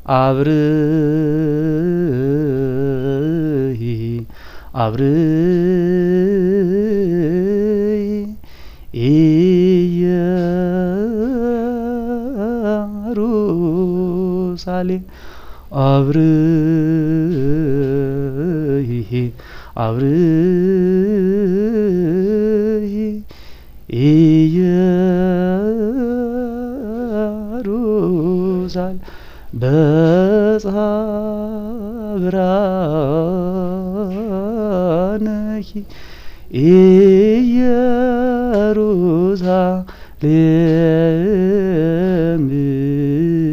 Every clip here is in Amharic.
አብርሂ አብርሂ ኢየሩሳሌም አብርሂ አብርሂ ኢየሩሳሌም በጽሐ ብርሃንኪ ኢየሩሳሌም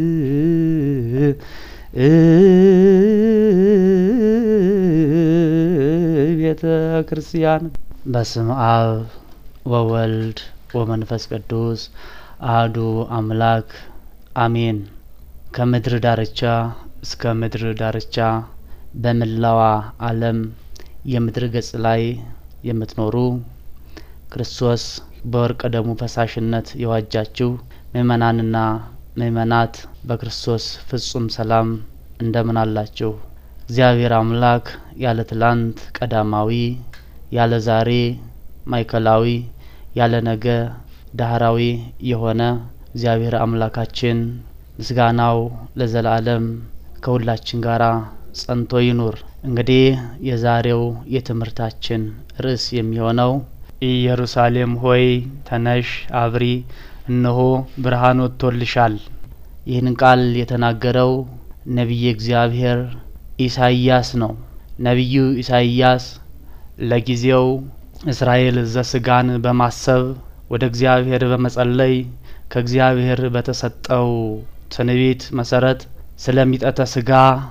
ቤተ ክርስቲያን በስም አብ ወወልድ ወመንፈስ ቅዱስ አህዱ አምላክ አሜን። ከምድር ዳርቻ እስከ ምድር ዳርቻ በመላዋ ዓለም የምድር ገጽ ላይ የምትኖሩ ክርስቶስ በወርቀ ደሙ ፈሳሽነት የዋጃችሁ ምእመናንና ምእመናት በክርስቶስ ፍጹም ሰላም እንደምን አላችሁ? እግዚአብሔር አምላክ ያለ ትላንት ቀዳማዊ፣ ያለ ዛሬ ማዕከላዊ፣ ያለ ነገ ዳህራዊ የሆነ እግዚአብሔር አምላካችን ምስጋናው ለዘላለም ከሁላችን ጋር ጸንቶ ይኑር። እንግዲህ የዛሬው የትምህርታችን ርዕስ የሚሆነው ኢየሩሳሌም ሆይ ተነሽ አብሪ፣ እነሆ ብርሃን ወጥቶልሻል። ይህን ቃል የተናገረው ነቢየ እግዚአብሔር ኢሳይያስ ነው። ነቢዩ ኢሳይያስ ለጊዜው እስራኤል ዘስጋን በማሰብ ወደ እግዚአብሔር በመጸለይ ከእግዚአብሔር በተሰጠው ትንቢት መሰረት ስለሚጠተ ስጋ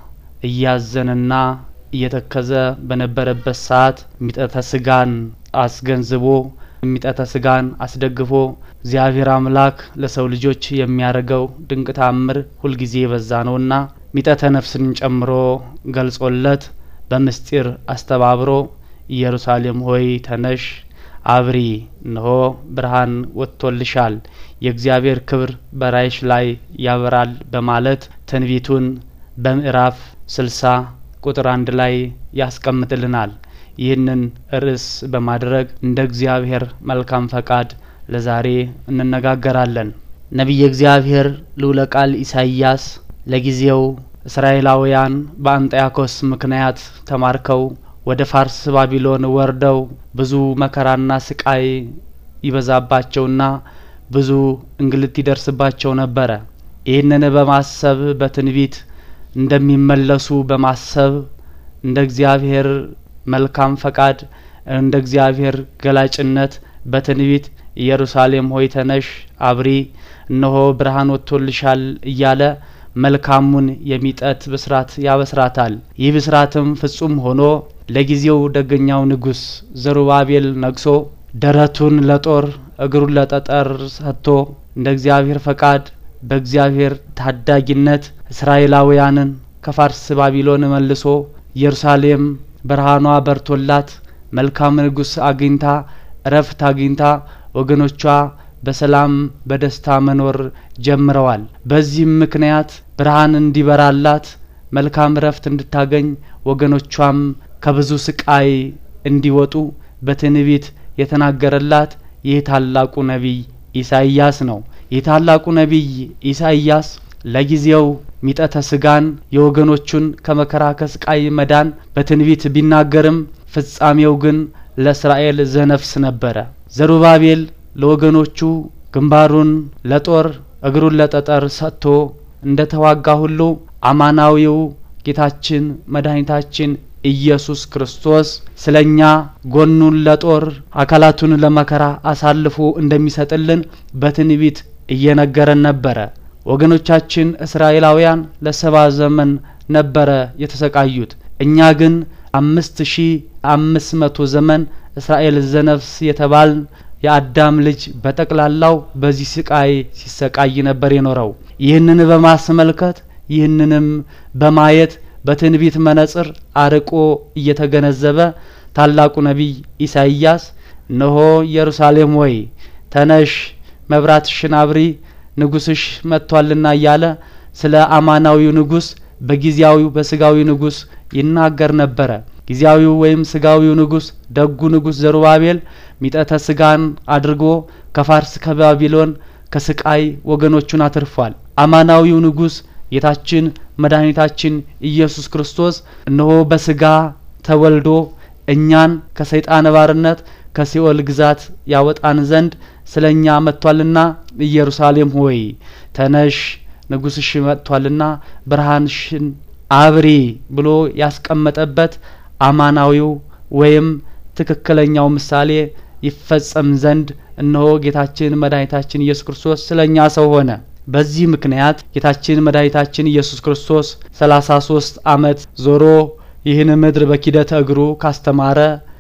እያዘነና እየተከዘ በነበረበት ሰዓት ሚጠተ ስጋን አስገንዝቦ የሚጠተ ስጋን አስደግፎ እግዚአብሔር አምላክ ለሰው ልጆች የሚያደርገው ድንቅ ታምር ሁልጊዜ የበዛ ነውና ሚጠተ ነፍስን ጨምሮ ገልጾለት በምስጢር አስተባብሮ ኢየሩሳሌም ሆይ ተነሽ አብሪ፣ እነሆ ብርሃን ወጥቶልሻል፣ የእግዚአብሔር ክብር በራይሽ ላይ ያበራል በማለት ትንቢቱን በምዕራፍ ስልሳ ቁጥር አንድ ላይ ያስቀምጥልናል። ይህንን ርዕስ በማድረግ እንደ እግዚአብሔር መልካም ፈቃድ ለዛሬ እንነጋገራለን። ነቢየ እግዚአብሔር ልዑለ ቃል ኢሳይያስ ለጊዜው እስራኤላውያን በአንጢያኮስ ምክንያት ተማርከው ወደ ፋርስ ባቢሎን ወርደው ብዙ መከራና ስቃይ ይበዛባቸውና ብዙ እንግልት ይደርስባቸው ነበረ። ይህንን በማሰብ በትንቢት እንደሚመለሱ በማሰብ እንደ እግዚአብሔር መልካም ፈቃድ እንደ እግዚአብሔር ገላጭነት በትንቢት ኢየሩሳሌም ሆይ ተነሽ አብሪ፣ እነሆ ብርሃን ወጥቶልሻል እያለ መልካሙን የሚጠት ብስራት ያበስራታል። ይህ ብስራትም ፍጹም ሆኖ ለጊዜው ደገኛው ንጉሥ ዘሩባቤል ነግሶ ደረቱን ለጦር እግሩን ለጠጠር ሰጥቶ እንደ እግዚአብሔር ፈቃድ በእግዚአብሔር ታዳጊነት እስራኤላውያንን ከፋርስ ባቢሎን መልሶ ኢየሩሳሌም ብርሃኗ በርቶላት መልካም ንጉሥ አግኝታ እረፍት አግኝታ ወገኖቿ በሰላም በደስታ መኖር ጀምረዋል። በዚህም ምክንያት ብርሃን እንዲበራላት መልካም እረፍት እንድታገኝ ወገኖቿም ከብዙ ስቃይ እንዲወጡ በትንቢት የተናገረላት ይህ ታላቁ ነቢይ ኢሳይያስ ነው። ይህ ታላቁ ነቢይ ኢሳይያስ ለጊዜው ሚጠተ ስጋን የወገኖቹን ከመከራ ከስቃይ መዳን በትንቢት ቢናገርም ፍጻሜው ግን ለእስራኤል ዘነፍስ ነበረ። ዘሩባቤል ለወገኖቹ ግንባሩን ለጦር እግሩን ለጠጠር ሰጥቶ እንደ ተዋጋ ሁሉ አማናዊው ጌታችን መድኃኒታችን ኢየሱስ ክርስቶስ ስለ እኛ ጎኑን ለጦር አካላቱን ለመከራ አሳልፎ እንደሚሰጥልን በትንቢት እየነገረን ነበረ። ወገኖቻችን እስራኤላውያን ለሰባ ዘመን ነበረ የተሰቃዩት። እኛ ግን አምስት ሺ አምስት መቶ ዘመን እስራኤል ዘነፍስ የተባልን የአዳም ልጅ በጠቅላላው በዚህ ስቃይ ሲሰቃይ ነበር የኖረው። ይህንን በማስመልከት ይህንንም በማየት በትንቢት መነጽር አርቆ እየተገነዘበ ታላቁ ነቢይ ኢሳይያስ እነሆ ኢየሩሳሌም ሆይ ተነሽ፣ መብራትሽን አብሪ፣ ንጉስሽ መጥቷልና እያለ ስለ አማናዊው ንጉሥ በጊዜያዊው በስጋዊ ንጉሥ ይናገር ነበረ። ጊዜያዊው ወይም ስጋዊው ንጉሥ ደጉ ንጉሥ ዘሩባቤል ሚጠተ ስጋን አድርጎ ከፋርስ ከባቢሎን ከስቃይ ወገኖቹን አትርፏል። አማናዊው ንጉሥ ጌታችን መድኃኒታችን ኢየሱስ ክርስቶስ እነሆ በስጋ ተወልዶ እኛን ከሰይጣን ባርነት ከሲኦል ግዛት ያወጣን ዘንድ ስለ እኛ መጥቷልና ኢየሩሳሌም ሆይ ተነሽ ንጉሥሽ መጥቷልና ብርሃንሽን አብሪ ብሎ ያስቀመጠበት አማናዊው ወይም ትክክለኛው ምሳሌ ይፈጸም ዘንድ እነሆ ጌታችን መድኃኒታችን ኢየሱስ ክርስቶስ ስለ እኛ ሰው ሆነ። በዚህ ምክንያት ጌታችን መድኃኒታችን ኢየሱስ ክርስቶስ ሰላሳ ሶስት አመት ዞሮ ይህን ምድር በኪደተ እግሩ ካስተማረ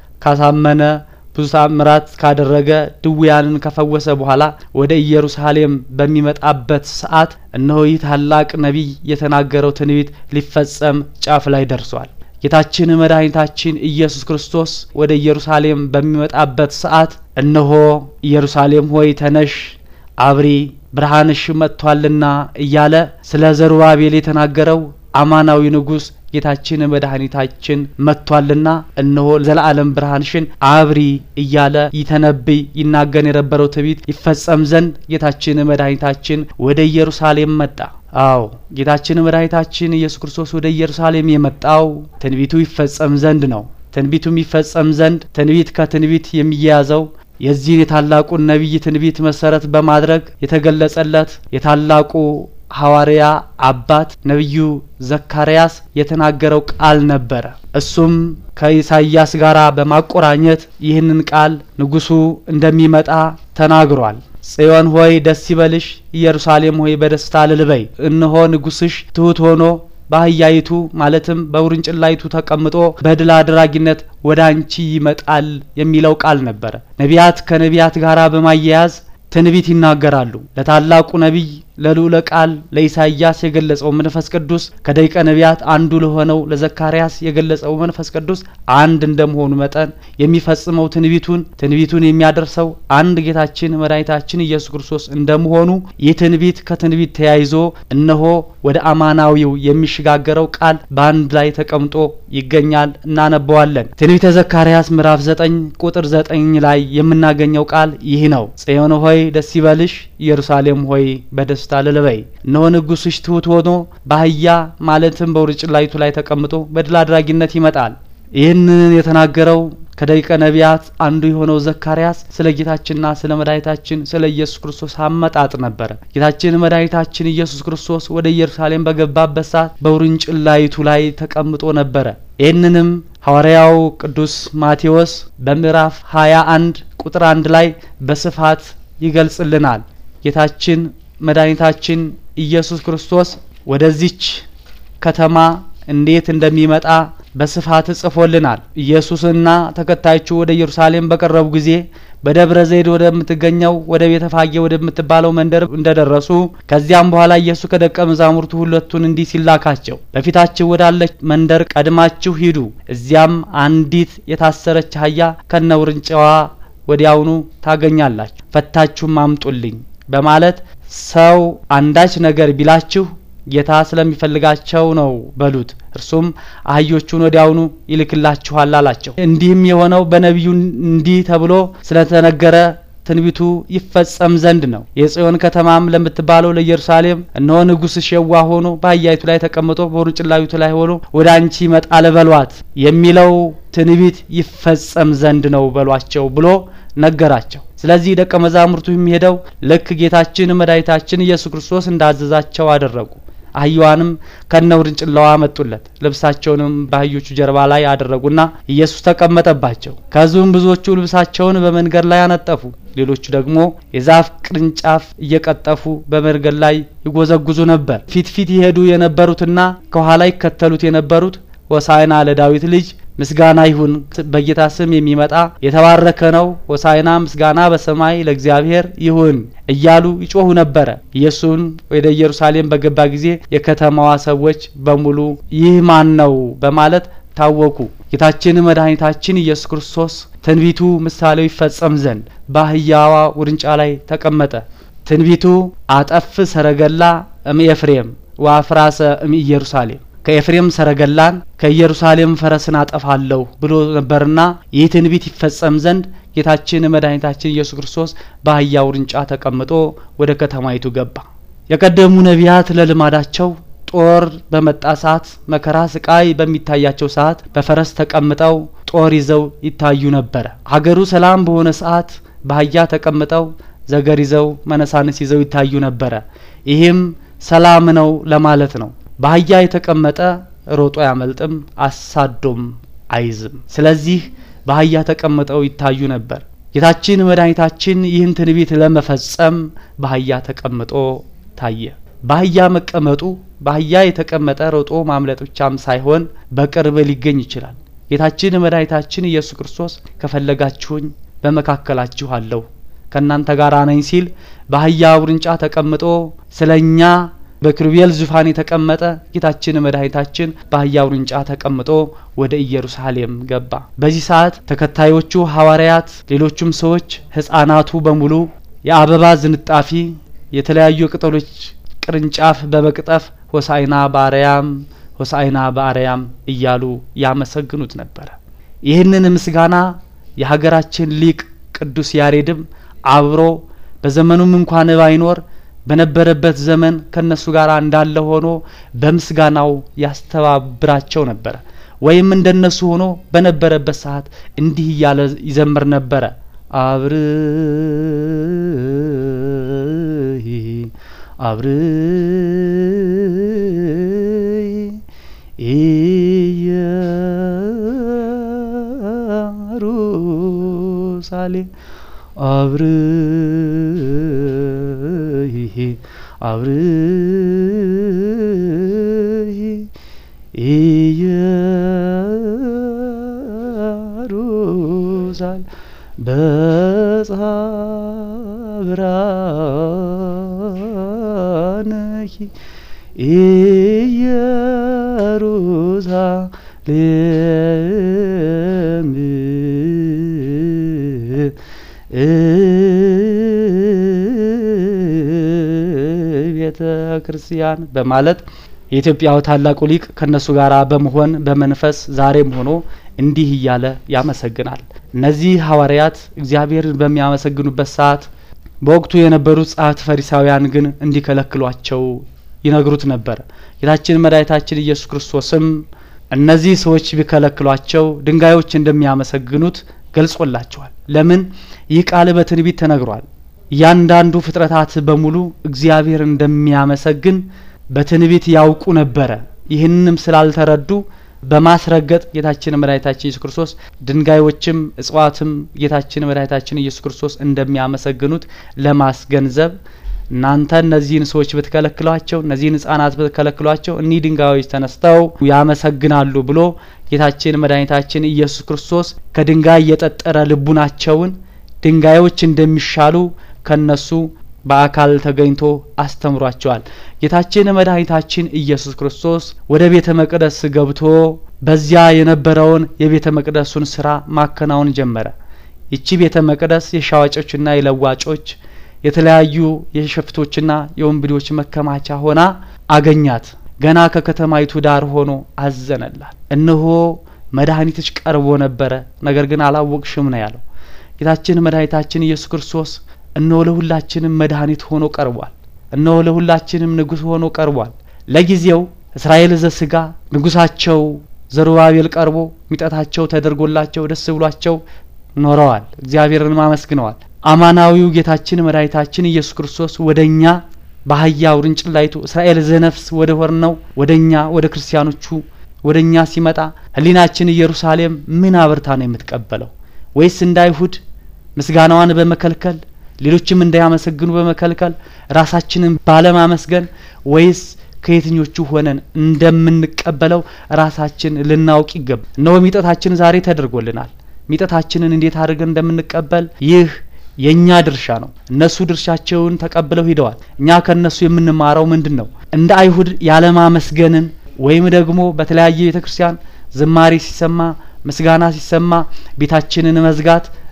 ካሳመነ ብዙ ታምራት ካደረገ ድውያንን ከፈወሰ በኋላ ወደ ኢየሩሳሌም በሚመጣበት ሰዓት እነሆ ይህ ታላቅ ነቢይ የተናገረው ትንቢት ሊፈጸም ጫፍ ላይ ደርሷል። ጌታችን መድኃኒታችን ኢየሱስ ክርስቶስ ወደ ኢየሩሳሌም በሚመጣበት ሰዓት እነሆ ኢየሩሳሌም ሆይ ተነሽ አብሪ ብርሃንሽ መጥቷልና እያለ ስለ ዘሩባቤል የተናገረው አማናዊ ንጉሥ ጌታችን መድኃኒታችን መጥቷልና እነሆ ዘላለም ብርሃንሽን አብሪ እያለ ይተነብይ ይናገር የነበረው ትንቢት ይፈጸም ዘንድ ጌታችን መድኃኒታችን ወደ ኢየሩሳሌም መጣ። አዎ ጌታችን መድኃኒታችን ኢየሱስ ክርስቶስ ወደ ኢየሩሳሌም የመጣው ትንቢቱ ይፈጸም ዘንድ ነው። ትንቢቱ የሚፈጸም ዘንድ ትንቢት ከትንቢት የሚያያዘው የዚህን የታላቁን ነቢይ ትንቢት መሰረት በማድረግ የተገለጸለት የታላቁ ሐዋርያ አባት ነቢዩ ዘካርያስ የተናገረው ቃል ነበረ። እሱም ከኢሳይያስ ጋር በማቆራኘት ይህንን ቃል ንጉሡ እንደሚመጣ ተናግሯል። ጽዮን ሆይ ደስ ይበልሽ፣ ኢየሩሳሌም ሆይ በደስታ እልልበይ። እነሆ ንጉሥሽ ትሑት ሆኖ በአህያይቱ ማለትም በውርንጭላይቱ ተቀምጦ በድል አድራጊነት ወደ አንቺ ይመጣል የሚለው ቃል ነበረ። ነቢያት ከነቢያት ጋር በማያያዝ ትንቢት ይናገራሉ። ለታላቁ ነቢይ ለልዑለ ቃል ለኢሳይያስ የገለጸው መንፈስ ቅዱስ ከደቂቀ ነቢያት አንዱ ለሆነው ለዘካርያስ የገለጸው መንፈስ ቅዱስ አንድ እንደመሆኑ መጠን የሚፈጽመው ትንቢቱን ትንቢቱን የሚያደርሰው አንድ ጌታችን መድኃኒታችን ኢየሱስ ክርስቶስ እንደመሆኑ ይህ ትንቢት ከትንቢት ተያይዞ እነሆ ወደ አማናዊው የሚሸጋገረው ቃል በአንድ ላይ ተቀምጦ ይገኛል። እናነበዋለን። ትንቢተ ዘካርያስ ምዕራፍ ዘጠኝ ቁጥር ዘጠኝ ላይ የምናገኘው ቃል ይህ ነው። ጽዮን ሆይ ደስ ይበልሽ፣ ኢየሩሳሌም ሆይ በደስ ደስታ ልልበይ እነሆ ንጉሥሽ ትሑት ሆኖ በአህያ ማለትም በውርንጭላይቱ ላይ ተቀምጦ በድል አድራጊነት ይመጣል። ይህንን የተናገረው ከደቂቀ ነቢያት አንዱ የሆነው ዘካርያስ ስለ ጌታችንና ስለ መድኃኒታችን ስለ ኢየሱስ ክርስቶስ አመጣጥ ነበረ። ጌታችን መድኃኒታችን ኢየሱስ ክርስቶስ ወደ ኢየሩሳሌም በገባበት ሰዓት በውርንጭላይቱ ላይ ተቀምጦ ነበረ። ይህንንም ሐዋርያው ቅዱስ ማቴዎስ በምዕራፍ ሀያ አንድ ቁጥር አንድ ላይ በስፋት ይገልጽልናል። ጌታችን መድኃኒታችን ኢየሱስ ክርስቶስ ወደዚች ከተማ እንዴት እንደሚመጣ በስፋት ጽፎልናል። ኢየሱስና ተከታዮቹ ወደ ኢየሩሳሌም በቀረቡ ጊዜ በደብረ ዘይት ወደምትገኘው ወደ ቤተ ፋጌ ወደምትባለው መንደር እንደደረሱ ከዚያም በኋላ ኢየሱስ ከደቀ መዛሙርቱ ሁለቱን እንዲህ ሲላካቸው በፊታችሁ ወዳለች መንደር ቀድማችሁ ሂዱ፣ እዚያም አንዲት የታሰረች አህያ ከነ ውርንጫዋ ወዲያውኑ ታገኛላችሁ፣ ፈታችሁም አምጡልኝ በማለት ሰው አንዳች ነገር ቢላችሁ ጌታ ስለሚፈልጋቸው ነው በሉት፣ እርሱም አህዮቹን ወዲያውኑ ይልክላችኋል አላቸው። እንዲህም የሆነው በነቢዩ እንዲህ ተብሎ ስለተነገረ ትንቢቱ ይፈጸም ዘንድ ነው። የጽዮን ከተማም ለምትባለው ለኢየሩሳሌም እነሆ ንጉሥሽ የዋህ ሆኖ በአህያይቱ ላይ ተቀምጦ በውርንጭላይቱ ላይ ሆኖ ወደ አንቺ ይመጣል በሏት የሚለው ትንቢት ይፈጸም ዘንድ ነው በሏቸው ብሎ ነገራቸው። ስለዚህ ደቀ መዛሙርቱ የሚሄደው ልክ ጌታችን መድኃኒታችን ኢየሱስ ክርስቶስ እንዳዘዛቸው አደረጉ። አህያዋንም ከነ ውርንጭላዋ መጡለት። ልብሳቸውንም በአህዮቹ ጀርባ ላይ አደረጉና ኢየሱስ ተቀመጠባቸው። ከዚሁም ብዙዎቹ ልብሳቸውን በመንገድ ላይ አነጠፉ። ሌሎቹ ደግሞ የዛፍ ቅርንጫፍ እየቀጠፉ በመንገድ ላይ ይጎዘጉዙ ነበር። ፊት ፊት ይሄዱ የነበሩትና ከኋላ ይከተሉት የነበሩት ሆሳዕና ለዳዊት ልጅ ምስጋና ይሁን በጌታ ስም የሚመጣ የተባረከ ነው፣ ሆሳዕና ምስጋና በሰማይ ለእግዚአብሔር ይሁን እያሉ ይጮሁ ነበረ። ኢየሱስን ወደ ኢየሩሳሌም በገባ ጊዜ የከተማዋ ሰዎች በሙሉ ይህ ማን ነው በማለት ታወቁ። ጌታችን መድኃኒታችን ኢየሱስ ክርስቶስ ትንቢቱ ምሳሌው ይፈጸም ዘንድ በአህያዋ ውርንጫ ላይ ተቀመጠ። ትንቢቱ አጠፍ ሰረገላ እም ኤፍሬም ወአፍራሰ እምኢየሩሳሌም ከኤፍሬም ሰረገላን ከኢየሩሳሌም ፈረስን አጠፋለሁ ብሎ ነበርና ይህ ትንቢት ይፈጸም ዘንድ ጌታችን መድኃኒታችን ኢየሱስ ክርስቶስ በአህያ ውርንጫ ተቀምጦ ወደ ከተማይቱ ገባ። የቀደሙ ነቢያት ለልማዳቸው ጦር በመጣ ሰዓት መከራ ስቃይ በሚታያቸው ሰዓት በፈረስ ተቀምጠው ጦር ይዘው ይታዩ ነበረ። ሀገሩ ሰላም በሆነ ሰዓት በአህያ ተቀምጠው ዘገር ይዘው መነሳንስ ይዘው ይታዩ ነበረ። ይህም ሰላም ነው ለማለት ነው። በአህያ የተቀመጠ ሮጦ አያመልጥም፣ አሳዶም አይዝም። ስለዚህ በአህያ ተቀምጠው ይታዩ ነበር። ጌታችን መድኃኒታችን ይህን ትንቢት ለመፈጸም በአህያ ተቀምጦ ታየ። በአህያ መቀመጡ በአህያ የተቀመጠ ሮጦ ማምለጥ ብቻም ሳይሆን በቅርብ ሊገኝ ይችላል። ጌታችን መድኃኒታችን ኢየሱስ ክርስቶስ ከፈለጋችሁኝ በመካከላችሁ አለሁ ከእናንተ ጋር ነኝ ሲል በአህያ ውርንጫ ተቀምጦ ስለ እኛ በኪሩቤል ዙፋን የተቀመጠ ጌታችን መድኃኒታችን በአህያ ውርንጫ ተቀምጦ ወደ ኢየሩሳሌም ገባ። በዚህ ሰዓት ተከታዮቹ ሐዋርያት፣ ሌሎቹም ሰዎች፣ ሕፃናቱ በሙሉ የአበባ ዝንጣፊ የተለያዩ ቅጠሎች ቅርንጫፍ በመቅጠፍ ሆሳይና በአርያም ሆሳይና በአርያም እያሉ ያመሰግኑት ነበረ። ይህንን ምስጋና የሀገራችን ሊቅ ቅዱስ ያሬድም አብሮ በዘመኑም እንኳን ባይኖር በነበረበት ዘመን ከነሱ ጋር እንዳለ ሆኖ በምስጋናው ያስተባብራቸው ነበረ። ወይም እንደነሱ ሆኖ በነበረበት ሰዓት እንዲህ እያለ ይዘምር ነበረ። አብርሂ አብርሂ ኢየሩሳሌም አብርሂ አብርሂ ኢየሩሳሌም በጻብራነኪ ኢየሩሳሌም ቤተ ክርስቲያን በማለት የኢትዮጵያው ታላቁ ሊቅ ከነሱ ጋር በመሆን በመንፈስ ዛሬም ሆኖ እንዲህ እያለ ያመሰግናል። እነዚህ ሐዋርያት እግዚአብሔርን በሚያመሰግኑበት ሰዓት በወቅቱ የነበሩት ጸሐፍት ፈሪሳውያን ግን እንዲከለክሏቸው ይነግሩት ነበር። ጌታችን መድኃኒታችን ኢየሱስ ክርስቶስም እነዚህ ሰዎች ቢከለክሏቸው ድንጋዮች እንደሚያመሰግኑት ገልጾላቸዋል። ለምን? ይህ ቃል በትንቢት ተነግሯል። እያንዳንዱ ፍጥረታት በሙሉ እግዚአብሔር እንደሚያመሰግን በትንቢት ያውቁ ነበረ። ይህንም ስላልተረዱ በማስረገጥ ጌታችን መድኃኒታችን ኢየሱስ ክርስቶስ ድንጋዮችም እጽዋትም ጌታችን መድኃኒታችን ኢየሱስ ክርስቶስ እንደሚያመሰግኑት ለማስገንዘብ እናንተ እነዚህን ሰዎች ብትከለክሏቸው፣ እነዚህን ሕጻናት ብትከለክሏቸው እኒህ ድንጋዮች ተነስተው ያመሰግናሉ ብሎ ጌታችን መድኃኒታችን ኢየሱስ ክርስቶስ ከድንጋይ የጠጠረ ልቡናቸውን ድንጋዮች እንደሚሻሉ ከነሱ በአካል ተገኝቶ አስተምሯቸዋል። ጌታችን መድኃኒታችን ኢየሱስ ክርስቶስ ወደ ቤተ መቅደስ ገብቶ በዚያ የነበረውን የቤተ መቅደሱን ስራ ማከናወን ጀመረ። ይቺ ቤተ መቅደስ የሻዋጮችና የለዋጮች የተለያዩ የሸፍቶችና የወንብዴዎች መከማቻ ሆና አገኛት። ገና ከከተማይቱ ዳር ሆኖ አዘነላት። እነሆ መድኃኒትሽ ቀርቦ ነበረ፣ ነገር ግን አላወቅሽም ነው ያለው። ጌታችን መድኃኒታችን ኢየሱስ ክርስቶስ እነሆ ለሁላችንም መድኃኒት ሆኖ ቀርቧል። እነሆ ለሁላችንም ንጉሥ ሆኖ ቀርቧል። ለጊዜው እስራኤል ዘስጋ ንጉሳቸው ዘሩባቤል ቀርቦ ሚጠታቸው ተደርጎላቸው ደስ ብሏቸው ኖረዋል። እግዚአብሔርንም አመስግነዋል። አማናዊው ጌታችን መድኃኒታችን ኢየሱስ ክርስቶስ ወደ እኛ በአህያ ውርንጭላይቱ እስራኤል ዘነፍስ ወደ ሆነው ወደ እኛ ወደ ክርስቲያኖቹ ወደ እኛ ሲመጣ ሕሊናችን ኢየሩሳሌም ምን አብርታ ነው የምትቀበለው? ወይስ እንደ አይሁድ ምስጋናዋን በመከልከል ሌሎችም እንዳያመሰግኑ በመከልከል ራሳችንን ባለማመስገን ወይስ ከየትኞቹ ሆነን እንደምንቀበለው ራሳችን ልናውቅ ይገባል። እነሆ ሚጠታችን ዛሬ ተደርጎልናል። ሚጠታችንን እንዴት አድርገን እንደምንቀበል ይህ የእኛ ድርሻ ነው። እነሱ ድርሻቸውን ተቀብለው ሂደዋል። እኛ ከእነሱ የምንማረው ምንድን ነው? እንደ አይሁድ ያለማመስገንን ወይም ደግሞ በተለያየ ቤተ ክርስቲያን ዝማሬ ሲሰማ ምስጋና ሲሰማ ቤታችንን መዝጋት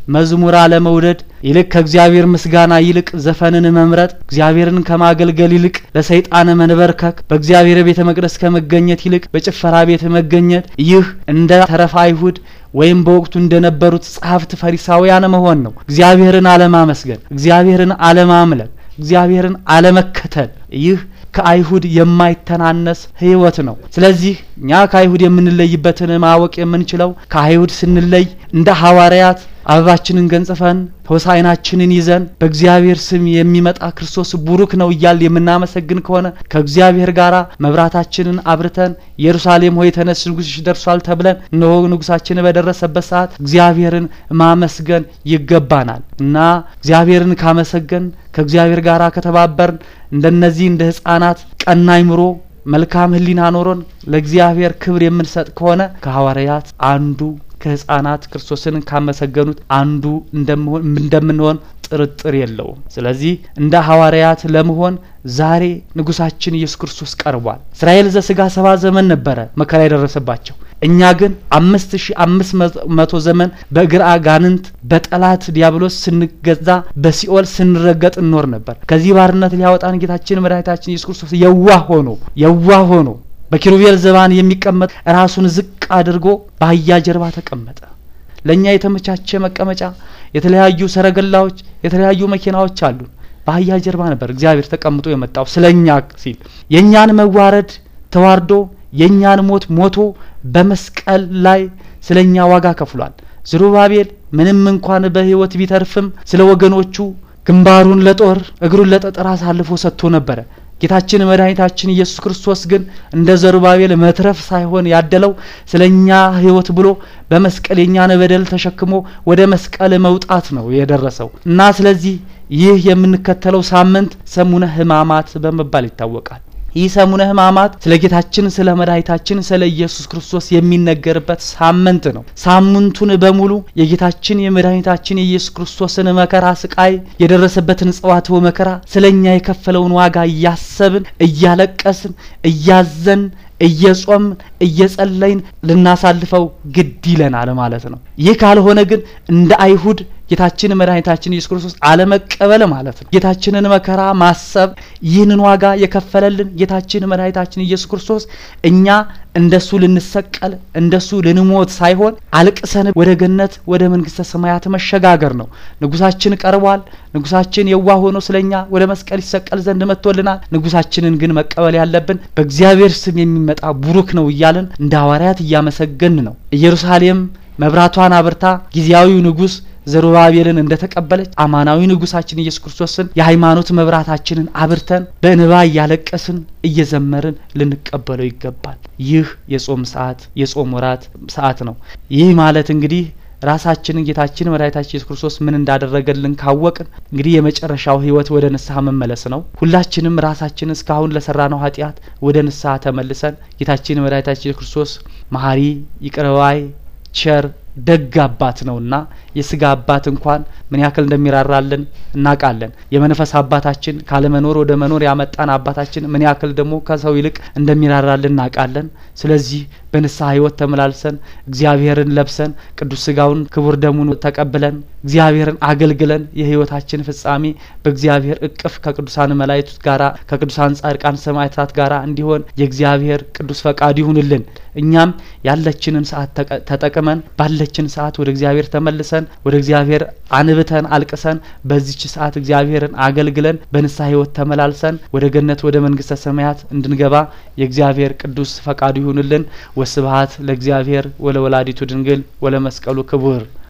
መዝሙር አለመውደድ ይልቅ ከእግዚአብሔር ምስጋና ይልቅ ዘፈንን መምረጥ እግዚአብሔርን ከማገልገል ይልቅ ለሰይጣን መንበርከክ በእግዚአብሔር ቤተ መቅደስ ከመገኘት ይልቅ በጭፈራ ቤት መገኘት ይህ እንደ ተረፈ አይሁድ ወይም በወቅቱ እንደነበሩት ጸሐፍት ፈሪሳውያን መሆን ነው። እግዚአብሔርን አለማመስገን፣ እግዚአብሔርን አለማምለክ፣ እግዚአብሔርን አለመከተል ይህ ከአይሁድ የማይተናነስ ሕይወት ነው። ስለዚህ እኛ ከአይሁድ የምንለይበትን ማወቅ የምንችለው ከአይሁድ ስንለይ እንደ ሐዋርያት አበባችንን ገንጽፈን ሆሳዕናችንን ይዘን በእግዚአብሔር ስም የሚመጣ ክርስቶስ ቡሩክ ነው እያል የምናመሰግን ከሆነ ከእግዚአብሔር ጋር መብራታችንን አብርተን ኢየሩሳሌም ሆይ ተነስ ንጉሥሽ ደርሷል ተብለን እነሆ ንጉሳችን በደረሰበት ሰዓት እግዚአብሔርን ማመስገን ይገባናል እና እግዚአብሔርን ካመሰገን ከእግዚአብሔር ጋር ከተባበርን እንደነዚህ እንደ ሕፃናት ቀና አይምሮ መልካም ሕሊና ኖሮን ለእግዚአብሔር ክብር የምንሰጥ ከሆነ ከሐዋርያት አንዱ ከህፃናት ክርስቶስን ካመሰገኑት አንዱ እንደምንሆን ጥርጥር የለውም። ስለዚህ እንደ ሐዋርያት ለመሆን ዛሬ ንጉሳችን ኢየሱስ ክርስቶስ ቀርቧል። እስራኤል ዘስጋ ሰባ ዘመን ነበረ መከራ የደረሰባቸው። እኛ ግን አምስት ሺ አምስት መቶ ዘመን በእግር አጋንንት በጠላት ዲያብሎስ ስንገዛ በሲኦል ስንረገጥ እንኖር ነበር። ከዚህ ባርነት ሊያወጣን ጌታችን መድኃኒታችን ኢየሱስ ክርስቶስ የዋህ ሆኖ የዋህ ሆኖ በኪሩቤል ዘባን የሚቀመጥ ራሱን ዝቅ አድርጎ በአህያ ጀርባ ተቀመጠ። ለእኛ የተመቻቸ መቀመጫ፣ የተለያዩ ሰረገላዎች፣ የተለያዩ መኪናዎች አሉን። በአህያ ጀርባ ነበር እግዚአብሔር ተቀምጦ የመጣው ስለ እኛ ሲል የእኛን መዋረድ ተዋርዶ የእኛን ሞት ሞቶ በመስቀል ላይ ስለ እኛ ዋጋ ከፍሏል። ዝሩባቤል ምንም እንኳን በሕይወት ቢተርፍም ስለ ወገኖቹ ግንባሩን ለጦር እግሩን ለጠጠር አሳልፎ ሰጥቶ ነበረ። ጌታችን መድኃኒታችን ኢየሱስ ክርስቶስ ግን እንደ ዘሩባቤል መትረፍ ሳይሆን ያደለው ስለ እኛ ሕይወት ብሎ በመስቀል የእኛን በደል ተሸክሞ ወደ መስቀል መውጣት ነው የደረሰው እና ስለዚህ ይህ የምንከተለው ሳምንት ሰሙነ ሕማማት በመባል ይታወቃል። ይህ ሰሙነ ሕማማት ስለ ጌታችን ስለ መድኃኒታችን ስለ ኢየሱስ ክርስቶስ የሚነገርበት ሳምንት ነው። ሳምንቱን በሙሉ የጌታችን የመድኃኒታችን የኢየሱስ ክርስቶስን መከራ፣ ስቃይ፣ የደረሰበትን ጽዋትወ መከራ ስለ እኛ የከፈለውን ዋጋ እያሰብን እያለቀስን እያዘን እየጾምን እየጸለይን ልናሳልፈው ግድ ይለናል ማለት ነው። ይህ ካልሆነ ግን እንደ አይሁድ ጌታችን መድኃኒታችን ኢየሱስ ክርስቶስ አለመቀበል ማለት ነው። ጌታችንን መከራ ማሰብ ይህንን ዋጋ የከፈለልን ጌታችን መድኃኒታችን ኢየሱስ ክርስቶስ እኛ እንደሱ ልንሰቀል እንደሱ ልንሞት ሳይሆን አልቅሰን ወደ ገነት ወደ መንግስተ ሰማያት መሸጋገር ነው። ንጉሳችን ቀርቧል። ንጉሳችን የዋህ ሆኖ ስለኛ ወደ መስቀል ይሰቀል ዘንድ መጥቶልናል። ንጉሳችንን ግን መቀበል ያለብን በእግዚአብሔር ስም የሚመጣ ቡሩክ ነው እያልን እንደ ሐዋርያት እያመሰገን ነው። ኢየሩሳሌም መብራቷን አብርታ ጊዜያዊው ንጉስ ዘሩባቤልን እንደ ተቀበለች አማናዊ ንጉሳችን ኢየሱስ ክርስቶስን የሃይማኖት መብራታችንን አብርተን በእንባ እያለቀስን እየዘመርን ልንቀበለው ይገባል። ይህ የጾም ሰዓት የጾም ወራት ሰዓት ነው። ይህ ማለት እንግዲህ ራሳችንን ጌታችን መድኃኒታችን ኢየሱስ ክርስቶስ ምን እንዳደረገልን ካወቅን እንግዲህ የመጨረሻው ሕይወት ወደ ንስሐ መመለስ ነው። ሁላችንም ራሳችን እስካሁን ለሰራነው ኃጢአት ወደ ንስሐ ተመልሰን ጌታችን መድኃኒታችን ኢየሱስ ክርስቶስ መሐሪ ይቅር ባይ ቸር ደግ አባት ነውና የስጋ አባት እንኳን ምን ያክል እንደሚራራልን እናውቃለን። የመንፈስ አባታችን ካለመኖር ወደ መኖር ያመጣን አባታችን ምን ያክል ደግሞ ከሰው ይልቅ እንደሚራራልን እናውቃለን። ስለዚህ በንስሐ ሕይወት ተመላልሰን እግዚአብሔርን ለብሰን ቅዱስ ስጋውን ክቡር ደሙን ተቀብለን እግዚአብሔርን አገልግለን የሕይወታችን ፍጻሜ በእግዚአብሔር እቅፍ ከቅዱሳን መላእክት ጋራ ከቅዱሳን ጻድቃን ሰማዕታት ጋራ እንዲሆን የእግዚአብሔር ቅዱስ ፈቃዱ ይሁንልን። እኛም ያለችንን ሰዓት ተጠቅመን ባለችን ሰዓት ወደ እግዚአብሔር ተመልሰን ወደ እግዚአብሔር አንብተን አልቅሰን በዚች ሰዓት እግዚአብሔርን አገልግለን በንስሐ ሕይወት ተመላልሰን ወደ ገነት ወደ መንግስተ ሰማያት እንድንገባ የእግዚአብሔር ቅዱስ ፈቃዱ ይሁንልን። ወስብሐት ለእግዚአብሔር ወለወላዲቱ ድንግል ወለመስቀሉ ክቡር